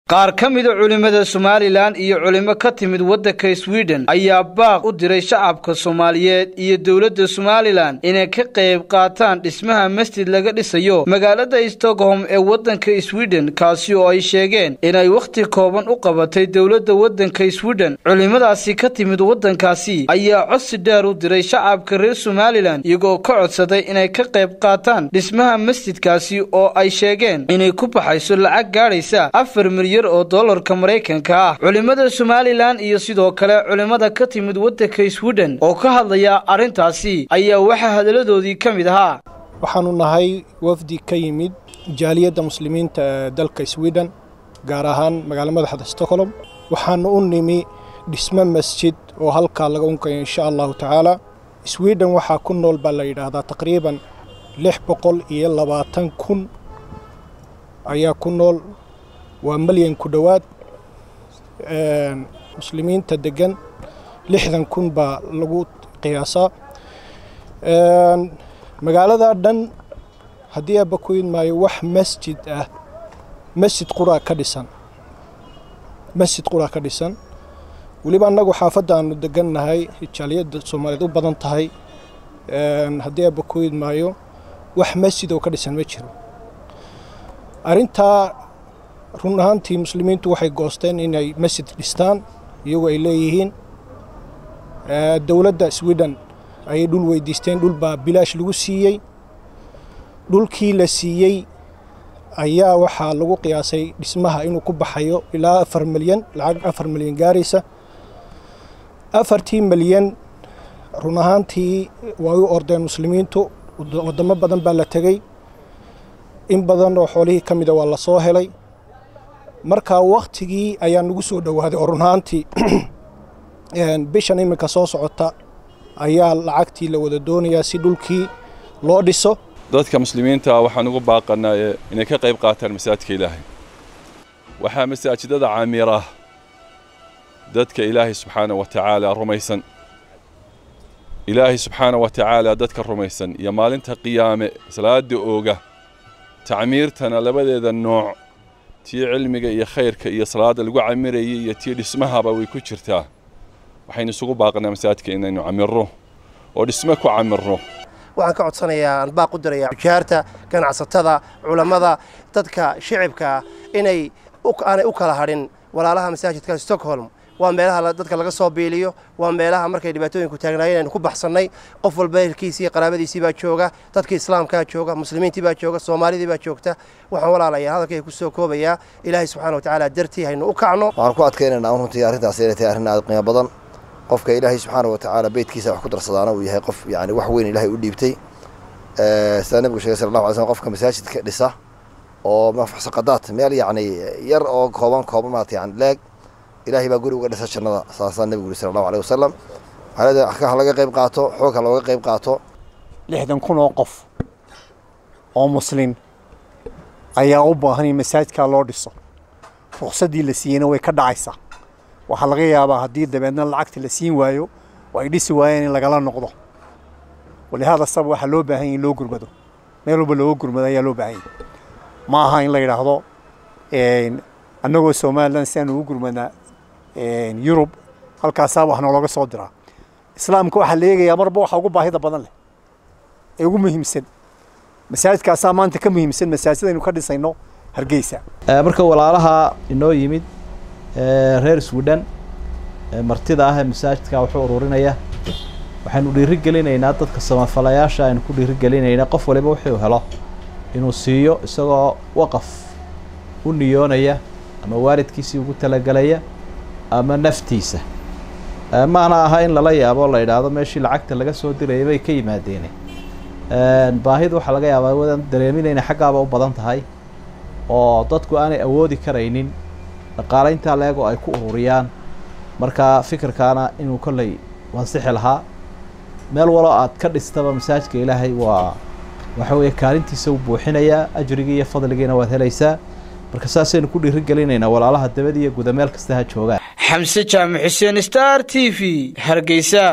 qaar ka mida culimmada somalilan iyo culimo ka timid waddanka swiden ayaa baaq u diray shacabka soomaaliyeed iyo dowladda somalilan inay ka qayb qaataan dhismaha masjid laga dhisayo magaalada stockholm ee waddanka swiden kaasi oo ay sheegeen inay wakhti kooban u qabatay dowladda waddanka swiden culimmadaasi ka timid waddankaasi ayaa codsi dheer u diray shacabka reer somalilan iyagoo ka codsaday inay ka qayb qaataan dhismaha masjidkaasi oo ay sheegeen inay ku baxayso lacag gaadhaysa afar milyan oo doolarka maraykanka ah culimmada somalilan iyo sidoo kale culimmada ka timid waddanka swiden oo ka hadlaya arrintaasi ayaa waxaa hadalladoodii ka mid ahaa waxaanu nahay wafdi ka yimid jaaliyadda muslimiinta ee dalka swiden gaar ahaan magaala madaxda stockholm waxaanu u nimi dhismo masjid oo halkaa laga unkaya insha allahu tacaala swiden waxaa ku nool baa la yidhaahdaa taqriiban lix boqol iyo labaatan kun ayaa ku nool waa malyan ku dhowaad muslimiinta degan lixdan kun baa lagu qiyaasaa magaalada dhan haddii aaba ku idmaayo wax masjid ah masjid quraa ka dhisan masjid quraa ka dhisan weliba annagu xaafadda aanu degannahay jaaliyadda soomaaliyeed u badan tahay haddii aaba ku idmaayo wax masjid oo ka dhisan ma jiro arrintaa run ahaantii muslimiintu waxay goosteen inay masjid dhistaan iyagoo ay leeyihiin dowladda swiden ayay dhul weydiisteen dhul baa bilaash lagu siiyey dhulkii la siiyey ayaa waxaa lagu qiyaasay dhismaha inuu ku baxayo ilaa afar milyan lacag afar milyan gaaraysa afartii milyan run ahaantii way u ordeen muslimiintu waddamo badan baa la tegey in badan oo xoolihii ka mida waa la soo helay markaa wakhtigii ayaa nagu soo dhowaaday oo runahaantii bishan iminka soo socota ayaa lacagtii la wada doonayaa si dhulkii loo dhiso dadka muslimiinta waxaan ugu baaqanaa inay ka qayb qaataan masaajidka ilaahay waxaa masaajidada caamiirah dadka ilaahay subxaana wa tacaala rumaysan ilaahay subxaana wa tacaala dadka rumaysan iyo maalinta qiyaame salaada ooga tacmiirtana labadeeda nooc tii cilmiga iyo khayrka iyo salaada lagu camirayay iyo tii dhismahaba way ku jirtaa waxaynu isugu baaqnaa masaajidka inaynu camirno oo dhismo ku camirno waxaan ka codsanayaa aan baaq u dirayaa tujaarta ganacsatada culammada dadka shicibka inay aanay u kala hadhin walaalaha masaajidka stockholm waa meelaha dadka laga soo biiliyo waa meelaha markay dhibaatooyinku taagnaayeen aynu ku baxsannay qof walba ehelkiisii iyo qaraabadiisii baa jooga dadkii islaamkaa jooga muslimiintii baa jooga soomaalidii baa joogta waxaan walaalayaa hadalkayga ku soo koobayaa ilaahay subxaana wa tacaala dartii haynu u kacno waxaan ku adkaynaynaa un runtii arrintaasi inay tahay arrin aad qiimo badan qofka ilaahay subxaana wa tacaala beydkiisa wax ku darsadaana uu yahay qof yani wax weyn ilaahay u dhiibtay sidaa nebigu shegay sala allahu alay slm qofka masaajidka dhisa oo mafxsaqadaad meel yacni yar oo kooban kooban maarata yani leeg ilaahay baa guri uga dhisa jannada saasaa nebigu yuri sala allahu aleyh wasalam ha laga qayb qaato xoogha looga qayb qaato lixdan kun oo qof oo muslin ayaa u baahan in masaajidkaa loo dhiso ruqsaddii la siiyeyna way ka dhacaysaa waxaa laga yaabaa haddii dabeedna lacagta la siin waayo oo ay dhisi waayeen in lagala noqdo walihaada sabab waxaa loo baahan yahy in loo gurmado meel walba looga gurmado ayaa loo baahan yahy ma aha in la yidhaahdo annagoo somalilan si aanu ugu gurmadnaa yurub halkaasaa wax noolooga soo diraa islaamka waxaa la eegayaa marba waxa ugu baahida badan leh ee ugu muhiimsan masaajidkaasaa maanta ka muhiimsan masaajidaynu ka dhisayno hargeysa marka walaalaha inoo yimid reer swidhan martida ah ee masaajidka waxu ururinaya waxaynu dhiiri gelinaynaa dadka samafalayaasha aynu ku dhiiri gelinaynaa qof waliba wuxuu helo inuu siiyo isagoo waqaf u niyoonaya ama waalidkiisii ugu talagelaya ama naftiisa maana aha in lala yaabo la yidhaahdo meeshii lacagta laga soo dirayay bay ka yimaadeene baahida waxaa laga yaabaa wadan dareeminayna xaggaaba u badan tahay oo dadku aanay awoodi karaynin dhaqaalayntaa leeg oo ay ku ururiyaan marka fikirkaana inuu kolley wansixi lahaa meel waloo aad ka dhistaba masaajidka ilaahay waa waxa weeye kaalintiisa u buuxinayaa ajrigii iyo fadligiina waad helaysaa marka saasaynu ku dhiiri gelinaynaa walaalaha dabad iyo guda meel kasta ha joogaan xamse jaamac xuseen star t v hargeysa